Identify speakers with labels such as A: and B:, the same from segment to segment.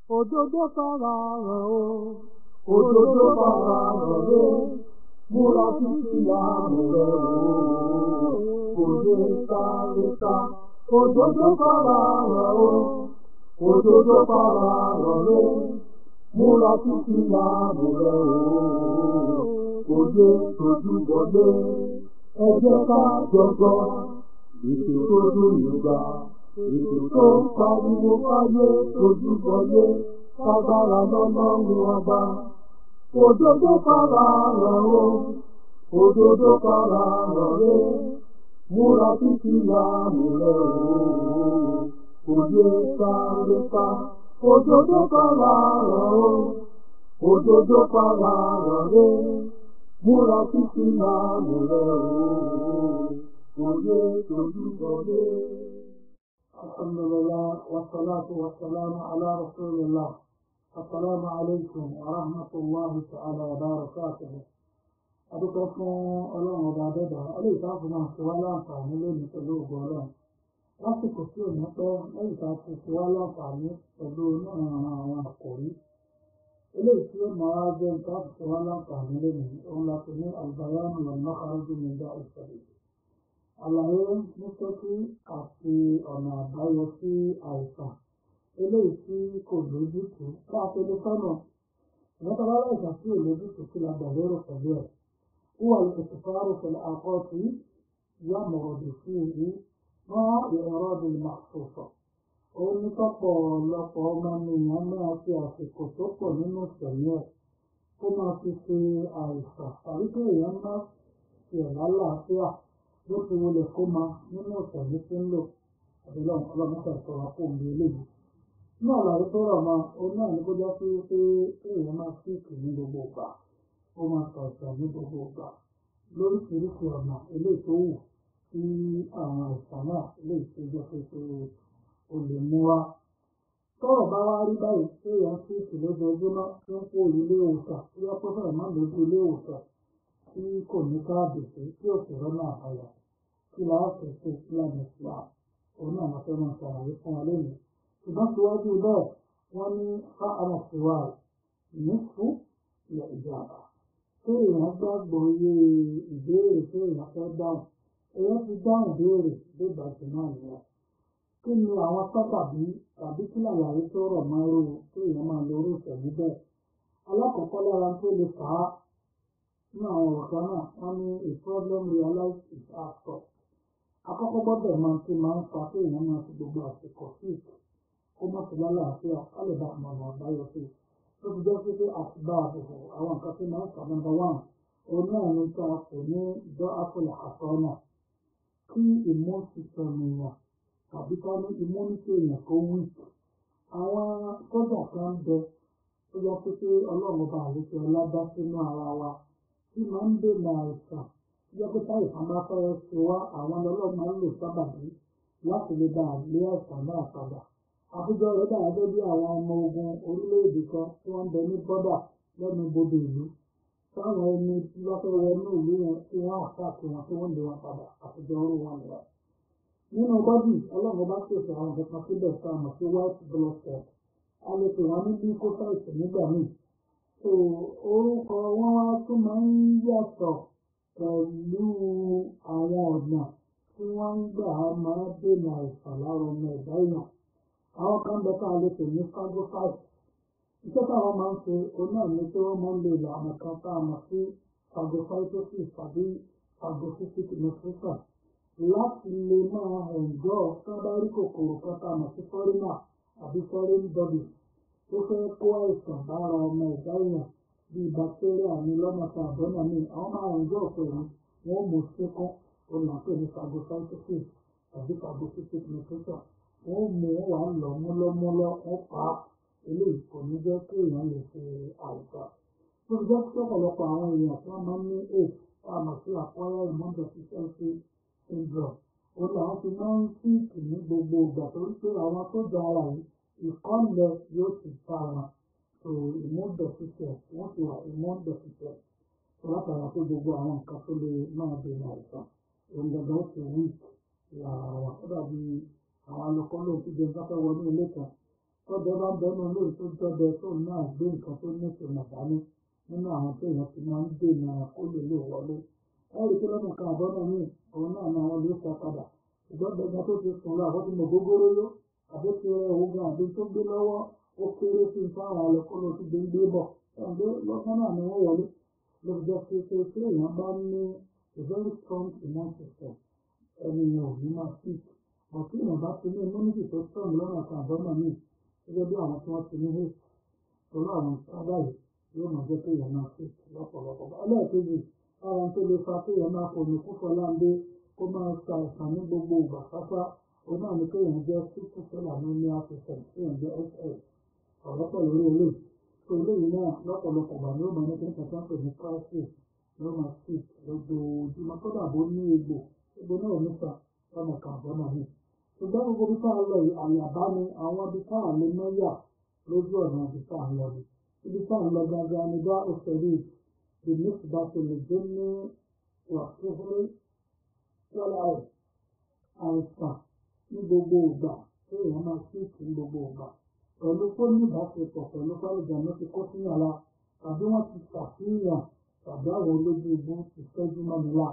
A: òdodo fara hàn o òdodo fara hàn o múra títí láàmú rẹ o òde sáré ká òdodo fara hàn o òdodo fara hàn o múra títí láàmú rẹ o òde tójú bọlé ẹ jẹ́ ká jọjọ ètò tó dùn nígbà ètò tó ń pariwo fáyé tójú bọlé kágbára lọ́lọ́run ọba òdodo fara hàn o òdodo fara hàn o múra títí láàmú rẹ o òye sáré ká òdodo fara hàn o òdodo fara hàn o múra títí láàmú rẹ o òye tójú bọlé. الحمد لله والصلاة والسلام على رسول الله السلام عليكم ورحمة الله تعالى وبركاته adúpẹ́ fún ọlọ́run ọba adẹ́dà eléyìí tá a fún máa ṣe wá láǹfààní lónìí pẹ̀lú ògùn ọlọ́run lásìkò tí ò ní pẹ́ lẹ́yìn tá a ti ṣe wá láǹfààní pẹ̀lú oníran àwọn àkòrí eléyìí tí ó máa wá jẹ́ nǹkan àti ṣe wá láǹfààní lónìí òun la fi ní àlùbáyánu lọ́nà kárọ́jú mi dá ìṣẹ̀lẹ̀ àlàyé ní ṣókí àti ọ̀nà àbáyọ sí àìsàn eléyìí tí kò lójútùú bá a ṣe lè sọ́nà ìwọ́n bá láìsàn tí ò lójútùú kí la gbà lérò pẹ̀lú ẹ̀ wúwà ìtìfáàrù pẹ̀lú àkọ́tì yá mọ̀rọ̀dù sí èyí wọ́n ìrọ̀rọ̀ bí màṣọ̀fọ̀ òun ní tọ́pọ̀ ọ̀lọpọ̀ ọmọ nìyẹn máa fi àsìkò tó pọ̀ nínú ìṣẹ̀lẹ̀ ẹ̀ kó máa fi ṣe àìsàn tàbí kí èèyàn má tiẹ̀ lálàáfíà bó ti wọlé kó ma nínú ìṣẹ̀lẹ̀ tí ń lò àbílẹ̀ ọlọ́mọṣẹ́ ìṣọ̀rọ̀ kó ń bí eléyìí. ní àlàyé tó rọ̀ mọ́ òun náà ní kó jẹ́ pé pé èèyàn máa síìkì ní gbogbo ìgbà ó máa ṣàìsàn ní gbogbo ìgbà lóríṣiríṣi ọ̀nà eléyìí tó wù sí àwọn àìsàn náà eléyìí tó jẹ́ pé pé o lè mú wá. tọ́rọ̀ bá wá rí báyìí pé èèyàn síìkì lójoojúmọ́ tí ń kó ilé ìwòsàn tí wọ́n pẹ́ fẹ́rẹ̀ má lójú ilé ìwòsàn tí kò ní káàdì sí tí ò sì rọ́nà àbáyọ kí la ó fẹ́ ṣe ìlànà islam òun náà wọ́n fẹ́ máa ṣàlàyé fún wa lónìí ṣùgbọ́n síwájú bẹ́ẹ̀ wọ́n ní fáànà síwá nífú ilẹ̀ ìjàmbá tí èèyàn gbàgbọ́ iye ìbéèrè tí èèyàn fẹ́ dáhùn èèyàn ti dáhùn béèrè bí ìbàjẹ́ náà nìyẹn kí ni àwọn sábàbí tàbí kí làlàyé tó rọ̀ mọ́ irú tí èèyàn máa lo orú ìṣẹ̀lú bẹ́ẹ̀ alákọ̀ọ́kọ́ lára tó lè fà á ní àwọn ọ̀rọ̀ kan náà wọ́n ní a problem realized is our fault akọ́kọ́ gbọ́dọ̀ máa ti máa ń fa pé èèyàn máa fi gbogbo àsìkò sick kó má fi lálàáfíà ká lè bá ọ̀nà àbáyọ sí i ó ti jẹ́ pé pé àtibá àbùkù àwọn nǹkan tí máa ń fa number one òun náà ní ká kò ní dọ́ àpòlẹ̀ àtọ́nà kí immune system èèyàn tàbí ká ní immunity èèyàn kó weak àwọn sọ́jà kan bẹ tó jẹ́ pé pé ọlọ́run bá àlejò ọlá dá sínú ara wa tí máa ń dènà àìsàn yẹ kó táyì kan bá fẹ́rẹ́ ṣe wá àwọn ọlọ́run máa ń lò sábàbí láti lè bá àgbé àìsàn náà padà. àbújọ rẹ̀ dà gẹ́gẹ́ bí àwọn ọmọ ogun orílẹ̀-èdè kan tí wọ́n ń bẹ ní bọ́dà lẹ́nu bodò ìlú táwọn ẹni tí wọ́n fẹ́ wọnú ìlú yẹn tí wọ́n àtàkì wọn tí wọ́n lè wọn padà àtijọ́ orí wọn nìyẹn. nínú bọ́dì ọlọ́run bá pèsè àwọn kankan síbẹ̀ tá a mọ̀ sí white blood cell a lè pè wọ́n ní leukocytes nígbà míì so orúkọ wọn wá tún máa ń yàtọ̀ pẹ̀lú àwọn ọ̀nà tí wọ́n ń gbà máa dènà àìsàn lára ọmọ ẹ̀dá èèyàn àwọn kan bẹ ká lè pè ní phagocytes iṣẹ́ táwọn máa ń ṣe òun náà ni pé wọ́n máa ń lo ìlànà kan tá a mọ̀ sí phagocytosis tàbí phagocytic nutrition láti lè máa ẹ̀ǹjọ́ sábàrí kòkòrò kan tá a mọ̀ sí foreigner àbí foreign body tó fẹ́ kó àìsàn bára ọmọ ẹ̀dá èèyàn bíi bacteria ní lọ́mọta àbọ́nà míì àwọn máa ń jọ pẹ̀lú wọn mú síkún olùpẹ̀ ní phagocytosis tàbí phagocytic nutrition wọn mú wà lọ múlọ́múlọ́ wọn pa eléyìí kò ní jẹ́ kí èèyàn lè ṣe àìsàn. tó ń jẹ́ kí ọ̀pọ̀lọpọ̀ àwọn èèyàn tí wọ́n máa ń ní aids tá a mọ̀ sí acquired immune deficiency syndrome òun làwọn fi máa ń síìkì ní gbogbo ìgbà torí pé àwọn tó jẹ ara yìí ìkọ́lẹ̀ yóò ti bá wọn so immune deficient wọ́n ti wà immune deficient so látara pé gbogbo àwọn nǹkan tó lè máa dènà àìsàn òun gbọdọ̀ ó ti weak lára wọn ó dàbí àwọn alùpùpù lóun ti jẹun káfẹ́ wọnú ilé kan tọ́jọ́ bá ń bẹnu ilé tó jọbẹ tó náà gbé nǹkan tó ní ìtumọ̀ dání nínú àwọn tó èèyàn ti máa ń dènà kó lè lè wọlé ẹ̀rí pé lọ́nà kan àbọ́nà míì òun náà ni àwọn lè sọ padà ṣùgbọ́n gbẹ̀gbẹ́ tó ti sùn lọ àbọ̀ tí mo gógóró yó àbó ti rẹ òògùn àbí tó gbé lọ́wọ́ ó kéré sí fáwọn ọlọ́kọ́lọ́ tó gbé ń gbé bọ̀ ẹ̀ǹdẹ́ lọ́gbọ́n náà ni wọ́n wọlé ló fi jẹ́ pé pé tí èèyàn bá ní a very strong immune system ẹni yẹn ò ní máa sick but tí èèyàn bá ti ní immunity tó strong lọ́nà kan àbọ́nà míì gẹ́gẹ́ bí àwọn tí wọ́n ti ní haste torí àwọn sábà yìí yóò máa jẹ́ pé èèyàn máa sick lọ́pọ̀lọpọ̀ ẹlẹ́ẹ̀kejì ara tó lè fa kí èèyàn máa fòmí púpọ̀ láńdé kó máa ta ìsàn ní gbogbo ìgbà pápá òun náà ni pé èèyàn jẹ́ sickle cell anemia patient tí èèyàn jẹ́ ss ọ̀rọ̀ pọ̀ lórí eléyìí tó eléyìí náà lọ́pọ̀lọpọ̀ gbà ni ó máa ní kí n kàtà pè ní crisis ló máa sick lójoojúmọ́ kódà bó ní egbò egbò náà níta lọ́nà kan àbọ̀nà mi ṣùgbọ́n gbogbo bí ká lọ yìí àyàbá ni àwọn ibi ká lè mọ́yà lójú ọ̀nà ibi ká lọ ni ibi ká lọ gangan ni bá òṣèré بالنسبة للجن والسحر والعين àìsàn ní gbogbo ìgbà tí èèyàn máa síìkì ní gbogbo ìgbà pẹ̀lú kó ní ìbáṣepọ̀ pẹ̀lú fálìjànú ti kó sínú ara tàbí wọ́n ti ṣàfihàn tàbí àwọn olójú ibú ti fẹ́jú mọ́ni lá.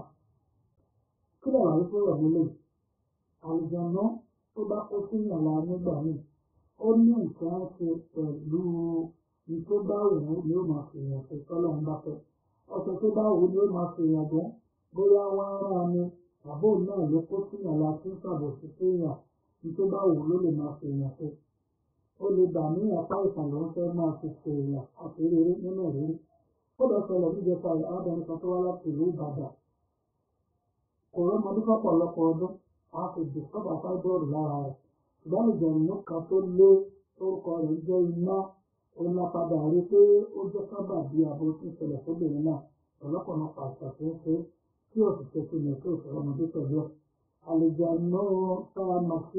A: kí lè wáyé fún ọ̀rọ̀ nílé àlùjànnú tó bá kó sínú ara nígbà míì ó ní nǹkan ṣe pẹ̀lú ní tó bá wù ú ni ó máa fi èèyàn ṣe tọ́lọ́run bá fẹ́ ọ̀sẹ̀ tó bá wù ú ni ó máa fi èèyàn dún bóyá wọ́n rán ni àbó náà ló kó sínú àlá tí ń ṣàbòsí séèyàn ní tó bá wù ú ló lè máa fi èèyàn ṣe ó lè gbà ní apá ìsàn ló ń fẹ́ máa fi ṣe èèyàn àti rere nínú ìrírí ó lọ ṣẹlẹ̀ níjẹta arábìnrin kan tó wá láti ìlú Ìbàdàn kò rọ́mọdé fọ́pọ̀lọpọ̀ ọdún a sì dìsọ́bà fáibọ́ọ̀lù lára rẹ̀ ṣùgbọ́n ìjọ̀nù kan tó lé orúkọ rẹ̀ jẹ́ iná òun la padà rí pé ó jẹ́ sábà bí abo tí ń ṣẹlẹ̀ sóbìnrin náà ọ̀lọ́pọ̀lọpọ̀ àṣà tó ń ṣe tí òṣìṣẹ́ tó lè tó ìṣòro ọmọdé pẹ̀lú ẹ̀. àlejò àná tá a mọ̀ sí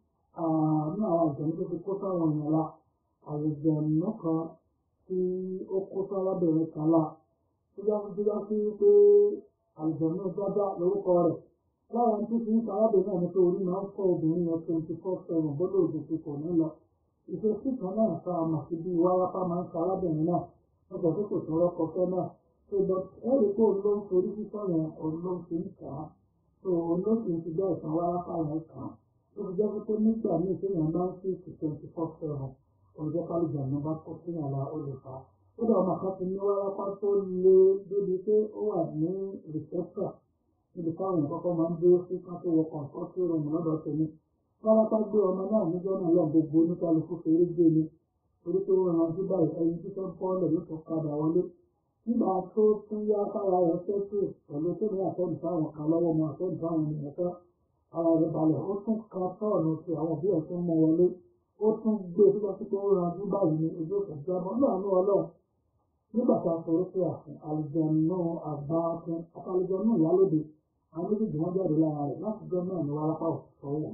A: àánú àwọn àjọyìn tó ti kó sáwọn èèyàn la àlejò àná kan tí ó kó sárábìnrin kan la tó já sí já sí pé àlejò àná jábá lórúkọ rẹ̀ láwọn tó fi ń sárábìnrin náà ní pé orí máa ń fọ́ obìnrin yẹn twenty four seven bọ́dọ̀ òjò kò ní lọ ìṣesí kan náà tá a mọ̀ sí bí wárápá máa ń sa arábìnrin náà lọ́jọ́ tó kò tọrọ kọfẹ́ náà tó lọ ẹ̀rí pé òun ló ń forí fífọ́ yẹn òun ló ń fi ń kà á tó òun ló sì ń fi bẹ́ẹ̀ san wárápá yẹn kà á ó fi jẹ́ pé nígbà míì téèyàn bá ń sí ìsì twenty four seven olùjẹ́ kálíjà ní bá kó sí yàrá ó lè fà á ó dà ọmọ kan ti ní wárápá tó le débi pé ó wà ní reception níbi táwọn kọ́kọ́ máa ń dúró sí ká tó wọ kọ̀ǹtọ́tì rọ̀mù lọ́dọ̀ tèmi pálápá gbé ọmọ náà níjọ́ náà lọ gbogbo oníkálukú fèrè gbé ni torí pé wọ́n rántí báyìí ẹyin tí tó ń pọ́ọ́lẹ̀ ló tún padà wọlé nígbà tó tún yá kára rẹ̀ tẹ́tù pẹ̀lú tó ní àtẹ́ǹtì fáwọn kan lọ́wọ́ mọ àtẹ́ǹtì fáwọn ènìyàn tán ara rẹ̀ balẹ̀ ó tún ka sọ́ọ̀nù sí àwọn òbí ẹ̀ tó ń mọ wọlé ó tún gbé tó bá tó ń rántí báyìí ní ojú òkè jábọ́ náà ní ọlọ́run nígbà tá a sọ̀rọ̀ pé àfún àlùjànnú àgbà ọtún àtàlùjànnú ìyálòdì àwọn méjèèjì wọn jáde lára rẹ̀ láti jọ náà ní wàrápá òṣìṣẹ́ wọn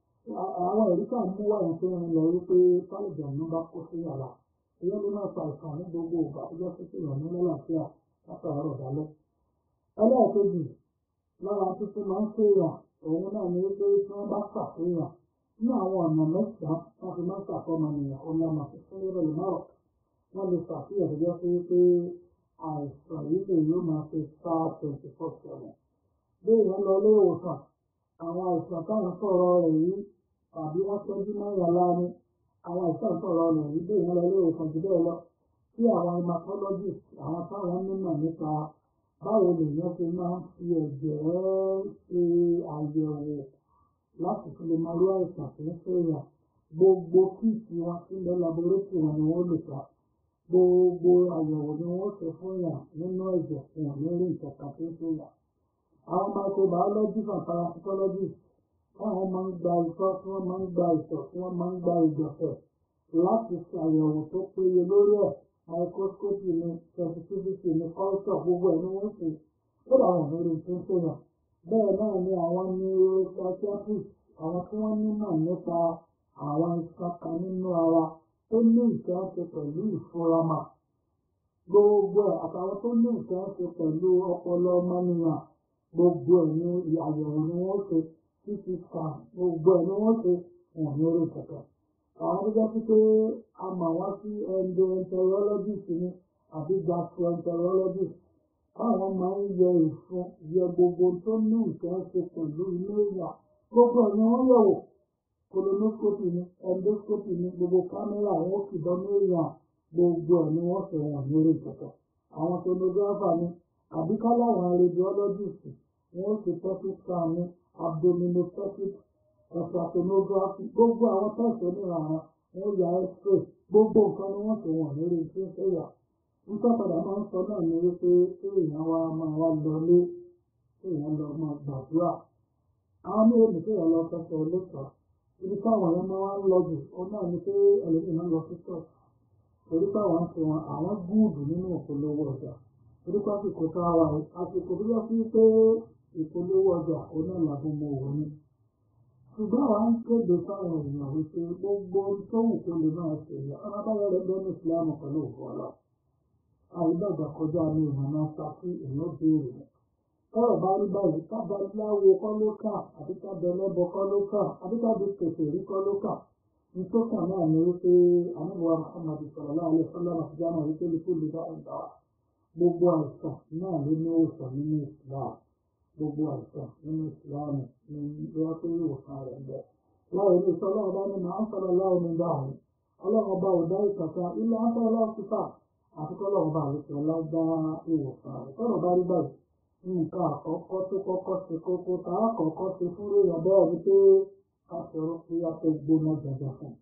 A: àwọn ẹ̀rí kan mú wà ní fún un lọ wípé kálíjà ló bá kó sí yàrá ìyẹn ló máa fa ìsàn ní gbogbo ìgbà tó jẹ́ sí ìyàn ní lọ́làfíà látàárọ̀ dálẹ́. ẹlẹ́ẹ̀kejì lára tuntun máa ń ṣèyàn òun náà ni wípé tí wọ́n bá ṣàfihàn ní àwọn ọ̀nà mẹ́sàn-án wọ́n fi máa ń ṣàkọ́mọ nìyàn òun náà máa fi fún lérò ìmọ̀ràn wọ́n lè ṣàfihàn tó jẹ́ sí wípé àìsàn yìí lè yóò máa fi sá twenty four seven. bí èèyàn lọ ilé ìwòsàn àwọn àìsàn táwọn sọ̀rọ̀ rẹ̀ yìí tàbí wọ́n tọ́jú mọ́ ìyàlá ni àwọn àìsàn sọ̀rọ̀ rẹ̀ yìí bí ìyẹn lọ ilé ìwòsàn jù bẹ́ẹ̀ lọ tí àwọn hematologist àwọn táwọn nímọ̀ nípa báwo lèèyàn ṣe máa ń fi ẹ̀jẹ̀ ṣe àyẹ̀wò láti fi lè máa rí àìsàn tó ń ṣèyàn gbogbo kíìtì wọn tí ń bẹ laborétì wọn ni wọ́n lè ta gbogbo àyẹ̀wò ni wọ́n ṣe fún yàn nínú ẹ̀jẹ̀ fún wọn lórí ìkẹta tó ń ṣèyàn àwọn microbiologist and parasitologist táwọn máa ń gba ìtọ́ tí wọ́n máa ń gba ìtọ̀ tí wọ́n máa ń gba ìgbọ̀nsẹ̀ láti ṣàyẹ̀wò tó péye lórí ẹ̀ microscopy ni sensitivity ni culture gbogbo ẹ̀ ni wọ́n ṣe ó làwọn ìrírí tó ń ṣèyàn bẹ́ẹ̀ náà ni àwọn neuropsychiatrist àwọn tí wọ́n nímọ̀ nípa àwọn iṣan kan nínú ara tó ní nǹkan ṣe pẹ̀lú ìfúramà gbogbo ẹ̀ àtàwọn tó ní nǹkan ṣe pẹ̀lú ọpọlọ ọmọnìyàn gbogbo ẹ̀ ní àyẹ̀wò ni wọ́n ṣe ct scan gbogbo ẹ̀ ni wọ́n ṣe wọn ní orí kankan àwọn tó jẹ́ sí pé a mọ̀ wọ́n sí endoenterologist ni àbí gastroenterologist àwọn máa ń yẹ ìfun yẹ gbogbo tó ní nǹkan ṣe pẹ̀lú ilé ìyà gbogbo ẹ̀yìn wọn yẹ̀wò colonoscopy ni endoscopy ni gbogbo kámẹ́rà wọn ó kìbọn ní èèyàn gbogbo ẹ̀ ni wọ́n fẹ́ wọn lórí ìkọ̀kọ̀ àwọn sonographer ni àbí káláwọn radiologist wọn ó ṣe pelvic scan ní abdominoplastic ultrasonography gbogbo àwọn tẹ̀sán oníranran wọn ó ya x-ray gbogbo nǹkan ni wọ́n fẹ́ wọn lórí ìṣẹ́ ìyà nígbà padà máa ń sọ náà ni wípé kéèyàn wá máa wá lọlé kéèyàn lọ máa gbàdúrà àwọn ní èmi kéèyàn lọ fẹsẹ̀ olóòtọ́ ibi táwọn yẹn máa ń lọ jù ó náà ni pé ẹlòmíì máa ń lọ sí ṣọ́ọ̀ṣì torí táwọn ń fi wọn àwọn gúùdù nínú ìpolówó ọjà torí pásìkò tá a wà yìí àsìkò tó yẹ sí pé ìpolówó ọjà ó náà làbọ̀ mọ òun ni ṣùgbọ́n àwọn ń kéde fáwọn èèyàn wípé gbogbo tó wù kó lè máa ṣe yẹ ọmọ báyọ̀ rẹ̀ bẹ́ẹ̀ ní ìsìlámù pẹ̀lú òkú ọlọ́run àìdàgbà kọjá ní ìmọ̀nà ṣákí èèyàn béèrè ni. Tọ́rọ̀ bá rí báyìí kábà láwo kọ́ ló kà àbí kábà ẹlẹ́bọ kọ́ ló kà àbí kábà pèsè rí kọ́ ló kà. Nítòkà náà ni wípé àníwá Muhammad sallallahu alaihi wasallam àti jáàmù wípé lóko lè bá ẹ̀dá wa. Gbogbo àìsàn náà ló ní òòsàn nínú Islam. Gbogbo àìsàn nínú Islam ni wọ́n pé ìwòsàn rẹ̀ ń bẹ̀. Láì ní sọ́lá ọba ní màá sọ̀rọ̀ láwọn ní báyìí. Ọlọ́run ọba ò dá ìkàkà ilé afẹ́ ọlọ́ọ̀kúfà àfikọ́ lọ́wọ́ bá àlejò ọlágbá ìwòsàn rẹ̀ tọ́rọ̀ bá rí báyìí nǹkan àkọ́kọ́ tó kọ́kọ́ ṣe kókó tá a kọ́kọ́ ṣe fún èèyàn bẹ́ẹ̀ ni pé ká ṣòro pé a tó gbóná jẹjẹ fún un.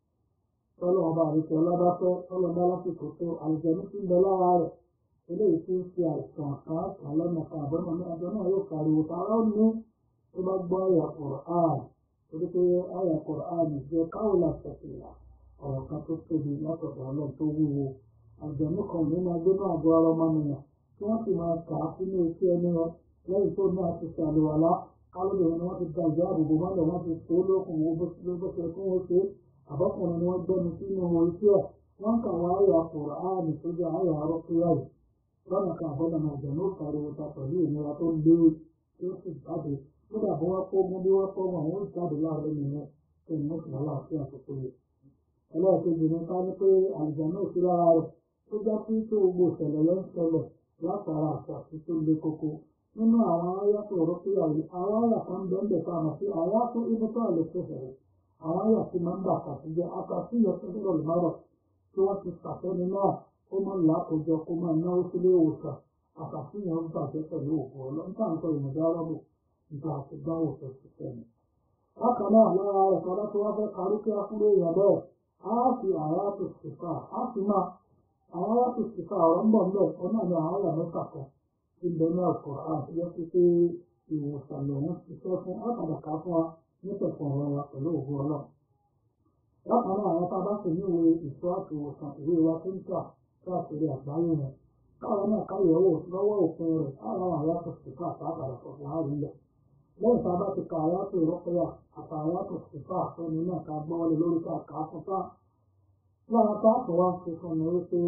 A: tọ́lọ́wọ́ bá àlejò ọlágbá fẹ́ tọ́lọ́ bá lásìkò tó àlejò ní sí ń bẹ lára rẹ̀ eléyìí tí ń ṣe àìsàn kan kan lọ́nà kan àbọ̀nà ní àjọ náà yóò pariwo tààrà ó ní tó bá gbọ́ àyà Kùránì torí pé àyà Kùránì jẹ́ káwọ́lá ṣẹ̀ṣẹ̀ ọ̀rọ̀ kan tó tóbi látọ̀dọ̀ ọlọ́run tó wúwo àjẹmú kan ní máa gbé náà bọ ara ọmọnìyàn tí wọ́n sì máa kà á sínú etí ẹni wọn lẹ́yìn tó náà ti ṣàlùwàlá kálódé ni wọ́n ti da ìjà àbùbò mọ́lẹ̀ wọ́n ti tó lókun wo bó ṣe kí wọ́n ṣe àbọ̀kùnrin ni wọ́n gbẹ́nu sínú ohun etí ẹ̀ wọ́n kà wá àyà kùrọ̀ áàmì tó jẹ́ àyà arọ́kúyà yìí lọ́nà kan àbọ̀dọ̀ náà àjẹmú pariwo ta pẹ̀lú ìnira tó lé tí ó sì jáde kódà bí wọ́n kó mú bí wọ́n kó wọn àwọn ìjáde láàrin nìyẹn tó ní wọ́n sì wá láàfin àkókò yìí ẹlẹ́ẹ̀kejì ní ká ní pé àlùjànnú sí lára rẹ̀ tó já sí pé gbogbo ìṣẹ̀lẹ̀ ló ń ṣẹlẹ̀ látara àṣàṣì tó le koko nínú àwọn àyà tó rọ́ pé àyè àwọn àyà kan bẹ́ẹ̀ tá a mọ̀ sí àyà tó ibi tó àlè tó fẹ̀rẹ̀ àwọn àyà tí máa ń bà àṣàṣì jẹ́ àṣàṣì yẹ fún tó lọ́lù márọ̀ tí wọ́n ti ṣàfẹ́ni náà kó máa ń làkójọ kó máa náwó sílé ìwòsàn àṣàṣì yẹn ń bàjẹ́ pẹ̀lú òkú ọlọ́ńtà ń sọ ìmọ̀dá rọ́bù nígbà àti dáwò tó ti sẹ́ni. bákan náà lára rẹ̀ kọ́dá tó wá fẹ́ kárí kí á kúrò èèyàn bẹ́ẹ̀ á fi àyà tó ṣèkà á fi máa àwọn aláṣẹ ìsìnká ọ̀rọ̀ ń bọ̀ ń bẹ̀ ọ̀nà ni àwọn àyà mẹ́fà kan ti ń bẹ ní ọ̀pọ̀ àti yẹ kí pé ìwòsàn lòun ṣiṣẹ́ fún àtàdàkà fún wa nítẹ̀kùn ọ̀rọ̀ wa pẹ̀lú ògùn ọlọ́run. bákan náà àwọn tá a bá sì ní ìwé ìṣọ́ àti ìwòsàn ìwé wa tó ń tà káàkiri àgbáyé yẹn káwọn náà káyọ̀ wò lọ́wọ́ òfin rẹ̀ àwọn àyà tó ṣìkà àtàkàrà sọ̀tún láàrin lẹ̀. lẹ́yìn tá a bá ti ka àyà tó rọ́pẹ́yà àtàyà tó ṣìkà àfẹ́ni náà ká gbọ́ wọlé lórí ká kà á fún fáà lára táàpù wá ṣe fún mi wípé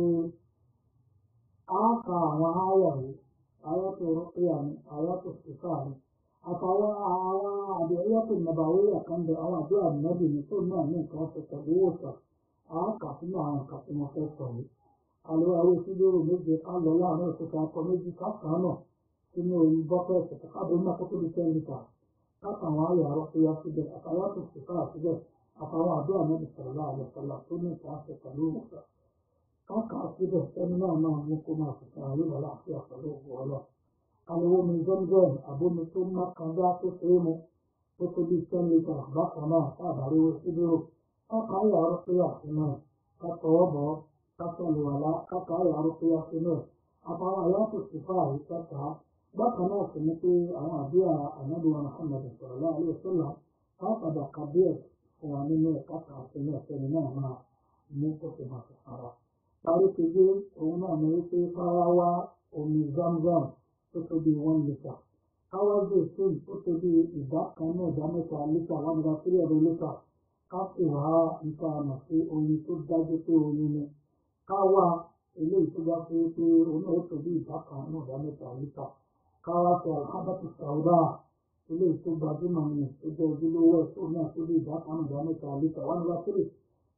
A: a ka àwọn àyà yìí àyà tó rọ́pìyà ni àyà tó ṣìkà ni àtàwọn àwọn àdéhùyà tó nàbàwé àkàndé àwọn àdúrà nàbì ní tó náà ní nǹkan ṣe pẹ̀lú ìwòsàn a kà sínú àwọn nǹkan tí mo fẹ́ sọ yìí àlọ́ àwọn ìṣúdúró méje ká lọ láàrin òkúta akọ méjì ká kàn náà sínú orí bọ́kẹ́ẹ̀tì káàbọ̀ náà kó tó di ten litre káàkiri àyà rọ́pìyà síbẹ̀ àtàyà tó ṣìkà síbẹ̀ àtàwọn àdúrà náà sọ̀rọ̀ láàrin ọ̀sọ̀lá tó ní ìta ṣe pẹ̀lú ìwòsàn. Káàkà síbẹ̀ ẹni náà máa mú kó máa fi sàn àríwá láàfin àpẹẹrẹ ògùn ọlọ́. Àlewó mi zẹ́mzẹ́m àbómi tó má kanjá tó ṣe é mu tó tó bí ten litre bákan náà káàbàrí owó síbírò. Káàkà ayé àárọ̀ pé àfihàn ẹ̀ ká tọwọ́ bọ̀ ká sọ̀lù wàlá káàkà ayé àárọ̀ pé àfihàn ẹ̀ àtàwọn àyàtò sífà yìí kẹta. Bákan náà sì ni pé àwọn àdúrà ànábìwá Muhammad sọ̀rọ̀ láàrin ọ̀sọ̀lá káàkàdà kàbíyèsí fún wa nínú ẹ̀ka kan àti ní ọ̀sẹ̀ni náà máa mú kó sì máa fi fara. Parí kejì òun náà ní wípé káwá wá omi zamzam tó tó bí one litre. Káwá zaitun tó tó bí ìdá kan náà ìdá mẹ́ta lítà one hundred three hundred litre. Ká sì wá nǹkan àmọ̀ sí oyin tó dájú pé oyin ni. Káwá eléyìí tó bá pé pé òun náà ó tó bí ìdá kan náà ìdá mẹ́ta lítà. Káwá sọ alhábàtì sàúdà ilé tó gbajúmọ̀ ní tó jẹ́ ojúlówó ẹ̀ tó náà tó lè dá kan ìdá mẹ́ta lítà wá nígbà tó lè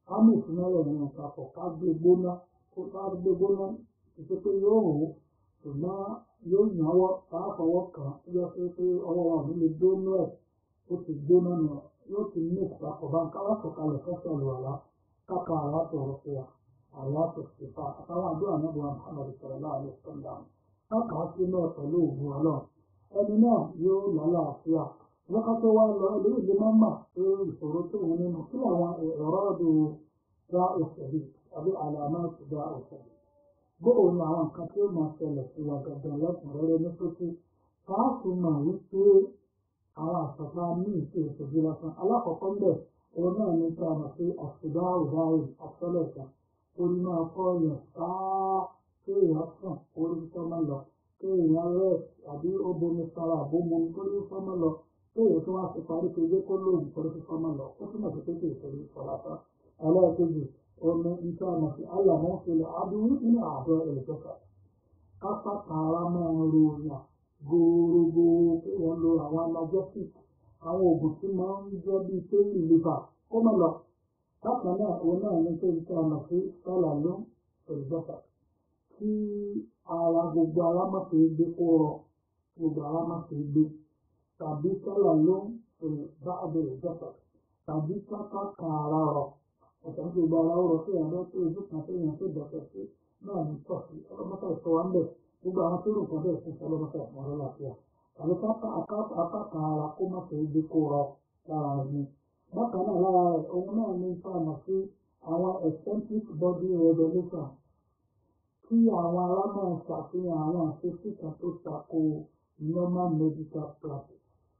A: ká mú ìfúnnáwẹ̀ nínú papọ̀ ká gbé gbóná kó ká gbé gbóná ìṣe pé yóò hò ó ṣùgbọ́n yóò náwó ká fọwọ́ kàn án yọ pé pé ọwọ́ wa ò ní lè gbóná ẹ̀ ó ti gbóná nù yóò ti mú ìpapọ̀ bá ń ká wá sọ̀kalẹ̀ fẹ́fẹ́ lù wàlá káka àlàáfíà ọ̀rọ̀ fún wa àlàáfíà ṣèfà àtàwọn àdúrà náà wọn Muhammad sallallahu alaihi wasallam káka sí náà pẹ̀lú òògùn ọlọ́run ẹni náà yóò lálàáfíà wọ́n ká tó wá lọ ilé ìlú máa ń mà pé ìṣòro tó wọn nínú kí làwọn ẹ̀rọ ọdún dá òṣèlú àbí àlàmà ti dá òṣèlú bóò ni àwọn nǹkan tí ó máa ṣẹlẹ̀ sí wa gangan lẹ́kùnrẹ́rẹ́ ní sókè káàtó máa wí pé àwọn àṣàfà ní ìṣe ìṣèjú lásán alákọ̀ọ́kọ́ ń bẹ̀ òun náà ní kí a mọ̀ sí àṣìdá òdáyé àṣọlẹ̀ṣà orí máa kọ́ yẹn sáá kéèyàn sùn orí fífọ́ máa lọ kéèyàn rẹ̀ àbí ó bomi sára àbómo orí fífọ́ máa lọ kéèyàn tó wá sí parí kéde kó lóògùn orí fífọ́ máa lọ ó túmọ̀ sí pé kí ìṣòro ìṣọ́ lásán ẹlẹ́ẹ̀kejì omi nǹkan àmọ̀ sí àyàmọ́ ìṣẹ̀lẹ̀ àdúrú nínú ààbẹ̀ ẹ̀lẹ́dọ́kà kápá tààrà máa ń ro yàn gbogbo kéèyàn lo àwọn analgesic àwọn oògùn tí máa ń jẹ́ bíi pain liver kó má lọ bákan náà òun náà ní pé nǹkan àmọ̀ sí sálà ló ẹ̀lẹ́dọ́kà kí ara gbogbo ara má fi gbé kó rọ gbogbo ara má fi gbé tàbí sálà ló bá ẹ̀lẹ́dọ́kà tàbí kápá tààrà rọ̀ ọ̀sán tó gba ara ọ̀rọ̀ tó yàn lọ sí ojú kan tó yàn tó dọ̀tọ̀ sí náà ní tọ̀sí ọlọ́mọta ìṣọ́ wa ń bẹ̀ gbogbo àwọn tó rò kan bẹ́ẹ̀ fún ọlọ́mọta ìṣọ́ wọn lọ́láfíà tàbí apáta ara kó má fẹ́ gbé kó rọ lára ẹni. bákan náà lára rẹ̀ ohun náà ní fàmà sí àwọn eccentric body revolution kí àwọn ará náà ṣàfihàn àwọn àṣeṣí kan tó tako normal medical practice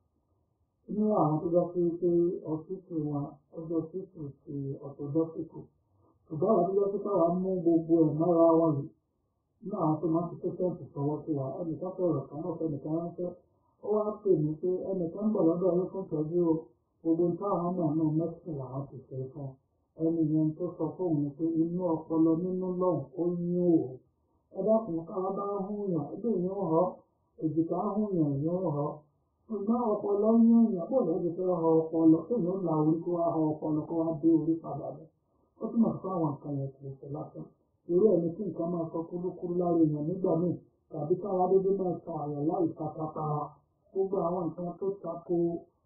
A: ní àwọn tó jẹ́ pé pé ọ̀sítù wọn ọjọ́ ọ̀sítù ti ọ̀tọ̀dọ́sìkù ṣùgbọ́n àwọn tó jẹ́ pé káwa mú gbogbo ẹ̀ mọ́ra wọn yìí ní àwọn tó máa ń fi pẹ́sẹ́ǹtì sọ̀wọ́ sí wa ẹnìkan sọ̀rọ̀ kan náà fẹ́nìkan ránṣẹ́ ó wá pè mí pé ẹnìkan bọ̀ lọ́dọ̀ yín fún ìtọ́jú o gbogbo táwọn náà náà mẹ́sìn làwọn ti ṣe fún ẹni yẹn tó sọ fóun ni pé inú ọpọlọ nínú lọ́hùn ó yín o ẹ dákun káwa bá ń hùn yàn ẹgbẹ́ ìyẹn rọ èjìká hùn yàn ìyẹn rọ ṣùgbọ́n ọpọlọ ń yún ìyàn bó lọ́jọ́ fẹ́ họ ọpọlọ tó yóò la orí kó wá họ ọpọlọ kó wá dé orí padà bọ̀ ó túmọ̀ sí àwọn nǹkan yẹn kì í ṣe lásán irú ẹni tí nǹkan máa sọ kúlúkúlú lára èèyàn nígbà míì tàbí káwá dédé máa ta àyàn láì tapatara gbogbo àwọn nǹkan tó tako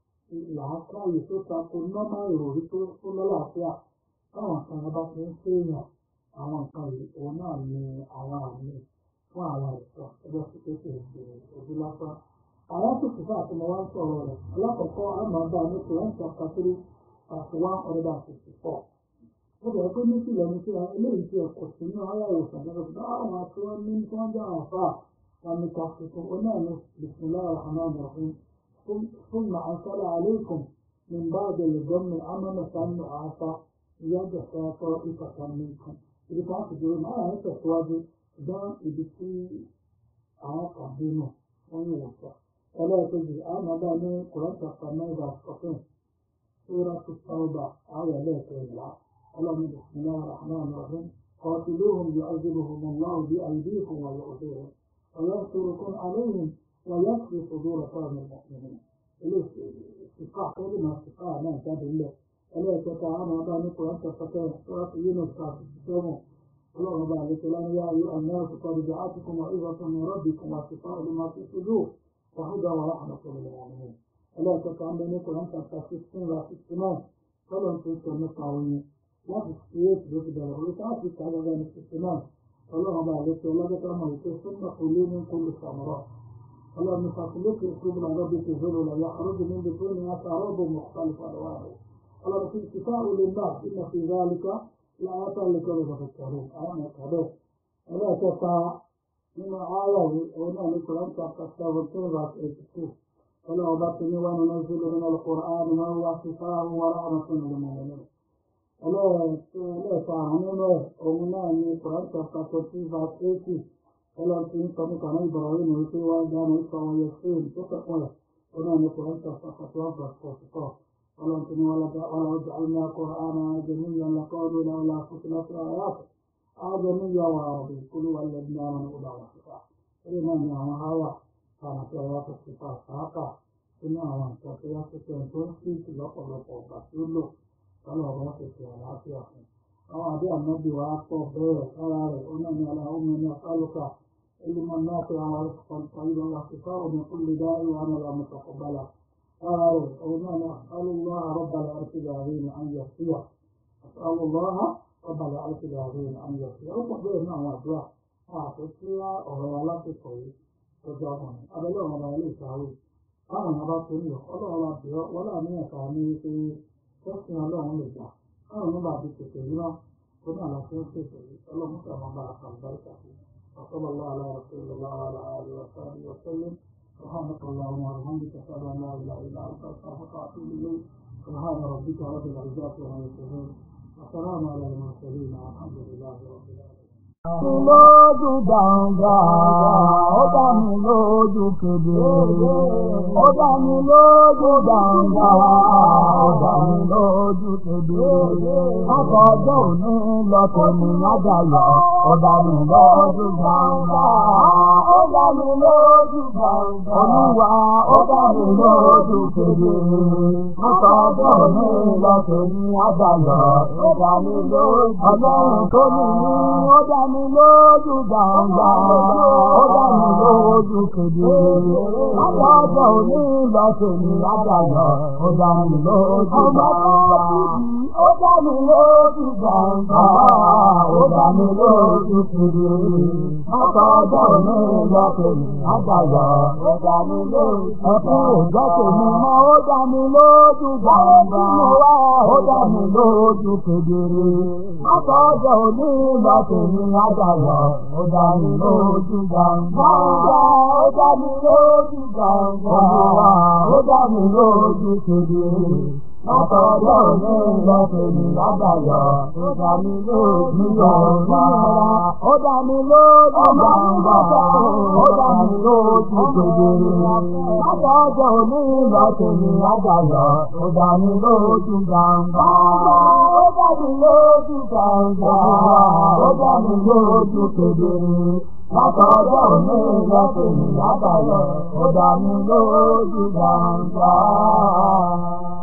A: làákàyè tó tako nọ́mà ìròrí tó lọ́làáfíà táwọn nǹkan yẹn bá ti ń ṣèèyàn àwọn nǹkan yìí òun náà ni àwọn àmì fún àwọn ìṣọ́ ẹgbẹ́ sí pé kì í ṣe ojú lásán àwọn tó sì fà tí mo wá ń sọ̀rọ̀ rẹ̀ alákọ̀ọ́kọ́ àmọ́dá ní Quran chapter three verse one hundred and fifty four. ó bẹ̀rẹ̀ pé ní sílẹ̀ ní sílẹ̀ eléyìí tí ẹ̀kọ́ sí ní ọ̀rọ̀ ìwòsàn gẹ́gẹ́ bí àwọn tí wọ́n ní tí wọ́n jẹ́ àwọn afá wọn ní ká tuntun ó náà ní bisimilahi rahman rahim ثم أنزل عليكم من بعد الجن أمنة نعاسا يغشى طائفة منكم ibi tí wọ́n ti dúró náà ń tẹ̀síwájú dán ibi tí àwọn kan bínú wọ́n ń wòsàn ẹlẹ́ẹ̀kejì àmọ́dá ní kùrọ́tà fàmẹ́gà fọ́fún sóra tó tọ́ọ̀bà ayọ̀ ẹlẹ́ẹ̀kẹrìnlá ọlọ́run bismillah rahman rahim قاتلوهم يعذبهم الله بأيديكم ويؤذيهم وينصركم عليهم ويكفي صدور قوم المؤمنين الاستسقاء كلمة استسقاء ما كاد الله ألا تتعامى بان قرآن تفتح سورة يونس تسمو اللهم بارك لنا يا أيها الناس قد جاءتكم موعظة من ربكم وشفاء لما في الصدور وهدى ورحمة للمؤمنين ألا تتعامى بان قرآن تفتح 16 و 69 فلن تنسوا النقاوين لا تستيق بكذا ولتعطي على ذلك 69 اللهم بارك لنا كما ثم كلوا من كل الثمرات اللهم فاطلق الكبرى ربك ذللا يخرج من بطونها شراب مختلف الوانه اللهم في شفاء للناس ان في ذلك لآيات لكل يتفكرون انا كذا ولا تسعى من آية هنا القرآن chapter 17 verse 82 ولا أبطني وننزل من القرآن ما هو شفاء ورحمة للمؤمنين ولا تعلمون ومنا من القرآن chapter 14 verse 80 ọlọ́run ti ń sọ nípa náà Ibrahim wípé wá dáná ìfọ̀ wọn yẹ fún tó kẹ́kọ̀ọ́ rẹ̀ ó náà ní kòrán tó fàkàtà wọn bá fọ̀ fọ̀ ọlọ́run ti ní wọn lọ́dọ̀ ọlọ́run ọjọ́ àlùmọ́ akọ̀rọ̀ àná ajẹ́míyà lọ́kọ́ọ́dún náà wọlé àkókò láti àyàtọ̀ ajẹ́míyà wà rẹ̀ kúlú wà lẹ́bí náà wọn kó bá wà síta eré náà ní àwọn àyà kàrà tó wà tó ti fà sáàkà sínú àwọn nǹkan tó yá tó tẹ̀ tó ń sí ìlọ́pọ̀lọpọ̀ ọ̀gbà tó lò ọlọ́run ti fi àlàáfíà fún un àwọn àbí ànábì wa pọ̀ bẹ́ẹ̀ ara rẹ̀ ó náà ní aláhùnmí ní asálùkà علما نافعا ورزقا طيبا واحتفاظا من كل داء وعملا متقبلا قال وما نسأل الله رب العرش العظيم أن يغفره أسأل الله رب العرش العظيم أن يغفره أو تقول نعم أدعى أعطيك أغير لا تقوي تجاهون أبدا وما ليس عليه أنا ما بقول الله لا بيا ولا من يفهمني في تسمع الله من الجاه أنا ما بعد كتير كنا على كيف الله مسلم بارك البركة فيه وصلى الله على رسول الله وعلى اله وصحبه وسلم سبحانك اللهم وبحمدك اشهد ان لا اله الا انت استغفرك واتوب اليك سبحان ربك رب العزه عما يصفون وسلام على المرسلين والحمد لله رب العالمين
B: lójú gbàǹgbà ó dá mi lójú kedere ó dá mi lójú gbàǹgbà ó dá mi lójú kedere akọjọ òní lọtẹ mi lájàyọ ó dá mi lójú gbàǹgbà ó dá mi lójú gbàǹgbà olúwa ó dá mi lójú kedere akọjọ òní lọtẹ mi lájàyọ ó dá mi lójú ọlọ́run tó ní ní ó dá mi lójú gbàǹgbà ó dá mi lójú kedere adájọ́ òní lọ́sẹ̀ ní adájọ́ ó dá mi lójú gbàǹgbà ó dá mi lójú gbàǹgbà ó dá mi lójú kedere adájọ́ òní lọ́sẹ̀ ní adájọ́ ó dá mi lójú ẹkún òjọ́ tèmi mọ́ ó dá mi lójú gbàǹgbà ó dá mi lójú kedere adájọ́ òní lọ́sẹ̀ ní adájọ́ ó dá mi lójú gbàǹgbà ó dá mi lójú gbàǹgbà ó dá mi lójú kedere látọ̀dọ̀ mi lọ́sẹ̀ ní lágbàyọ̀ ó dá mi lójú gbàǹgbà ó dá mi lójú gbàǹgbà ó dá mi lójú kedere látọ̀dọ̀ mi lọ́sẹ̀ ní lágbàyọ̀ ó dá mi lójú gbàǹgbà ó dá mi lójú gbàǹgbà ó dá mi lójú kedere látọ̀dọ̀ mi lọ́sẹ̀ ní lágbàyọ̀ ó dá mi lójú gbàǹgbà.